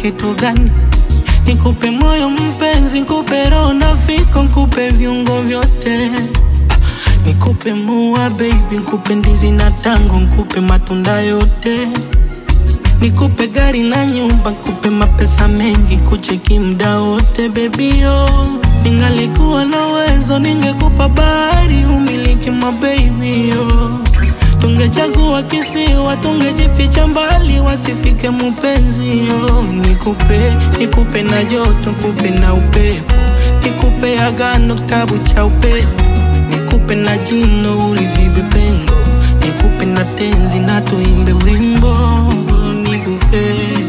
kitu gani? Nikupe moyo mpenzi, nikupe roho na fiko, nikupe viungo vyote Nikupe mua baby, nikupe ndizi na tango, nikupe matunda yote Nikupe gari na nyumba, nikupe mapesa mengi, kucheki mda wote baby yo. Ningalikuwa na uwezo, ningekupa bahari, umiliki mababy yo. Tungechagua kisiwa, tungejificha mbali, wasifike mupenzi yo. Nikupe, nikupe na joto, nikupe na upepo, nikupe agano, kitabu cha upepo, nikupe na jino, ulizibe pengo, nikupe na tenzi na tuimbe wimbo nikupe,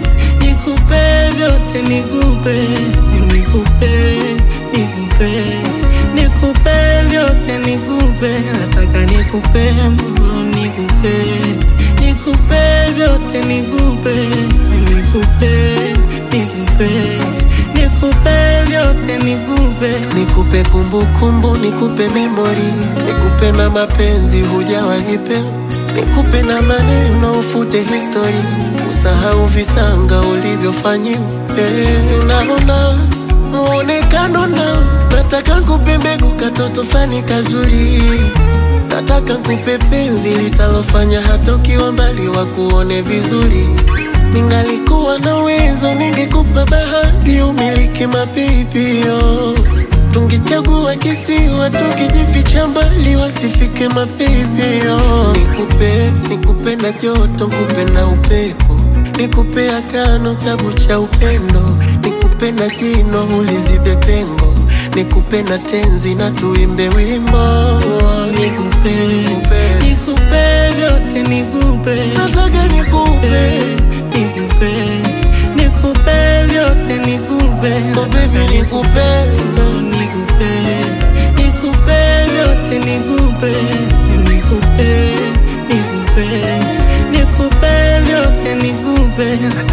nikupe vyote, nikupe, nikupe, nikupe, nikupe vyote, nikupe, nataka nikupe, nikupe, nikupe vyote, nikupe, nikupe, nikupe, nikupe vyote, nikupe. Nikupe kumbukumbu, nikupe memori, nikupe na mapenzi hujawahi pewa, nikupe na maneno ufute histori, usahau visanga ulivyofanyiwa. Eh, si unaona muonekano nao, nataka nkupe mbegu katoto fani kazuri, nataka nkupe penzi litalofanya hata ukiwa mbali wakuone vizuri. Ningalikuwa na uwezo, ningekupa bahari umiliki mapipio Tungechagua kisiwa, tungejificha mbali, wasifike mapipio. Nikupe, nikupe na joto, nikupe na upepo, nikupe agano, kitabu cha upendo, nikupe na jino, ulizibe pengo, nikupe na tenzi na tuimbe wimbo. Nikupe, nikupe vyote, nikupe, Nataka nikupe, nikupe, nikupe vyote, nikupe, oh baby, nikupe nikupe, nikupe vyote, nikupe, nikupe, nikupe, nikupe vyote, nikupe.